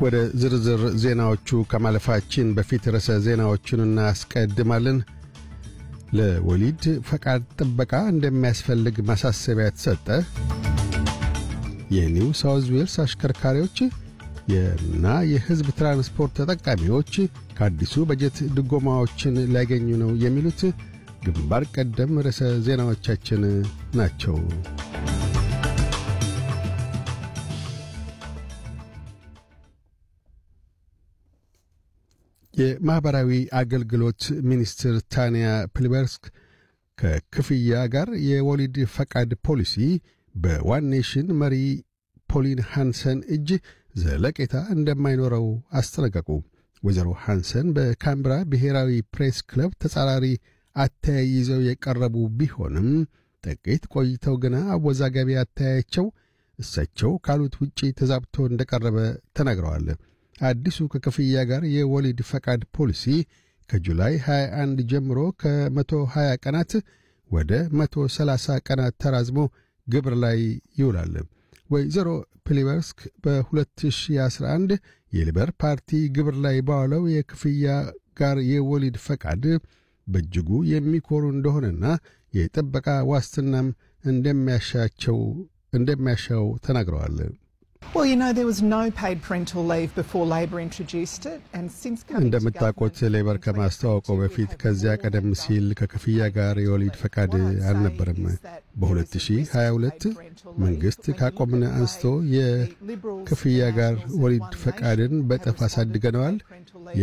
ወደ ዝርዝር ዜናዎቹ ከማለፋችን በፊት ርዕሰ ዜናዎቹን እናስቀድማለን። ለወሊድ ፈቃድ ጥበቃ እንደሚያስፈልግ ማሳሰቢያ ተሰጠ። የኒው ሳውዝ ዌልስ አሽከርካሪዎች እና የሕዝብ ትራንስፖርት ተጠቃሚዎች ከአዲሱ በጀት ድጎማዎችን ሊያገኙ ነው የሚሉት ግንባር ቀደም ርዕሰ ዜናዎቻችን ናቸው። የማኅበራዊ አገልግሎት ሚኒስትር ታንያ ፕሊበርስክ ከክፍያ ጋር የወሊድ ፈቃድ ፖሊሲ በዋን ኔሽን መሪ ፖሊን ሃንሰን እጅ ዘለቄታ እንደማይኖረው አስጠነቀቁ። ወይዘሮ ሃንሰን በካምብራ ብሔራዊ ፕሬስ ክለብ ተጻራሪ አተያይ ይዘው የቀረቡ ቢሆንም ጥቂት ቆይተው ግና አወዛጋቢ አተያያቸው እሳቸው ካሉት ውጪ ተዛብቶ እንደቀረበ ተናግረዋል። አዲሱ ከክፍያ ጋር የወሊድ ፈቃድ ፖሊሲ ከጁላይ 21 ጀምሮ ከ120 ቀናት ወደ 130 ቀናት ተራዝሞ ግብር ላይ ይውላል። ወይዘሮ ፕሊበርስክ በ2011 የሊበር ፓርቲ ግብር ላይ ባዋለው የክፍያ ጋር የወሊድ ፈቃድ በእጅጉ የሚኮሩ እንደሆነና የጥበቃ ዋስትናም እንደሚያሻቸው እንደሚያሻው ተናግረዋል። እንደምታውቁት ሌበር ከማስተዋወቀው በፊት ከዚያ ቀደም ሲል ከክፍያ ጋር የወሊድ ፈቃድ አልነበረም። በ2022 መንግሥት ካቆምን አንስቶ የክፍያ ጋር ወሊድ ፈቃድን በጥፍ አሳድገነዋል።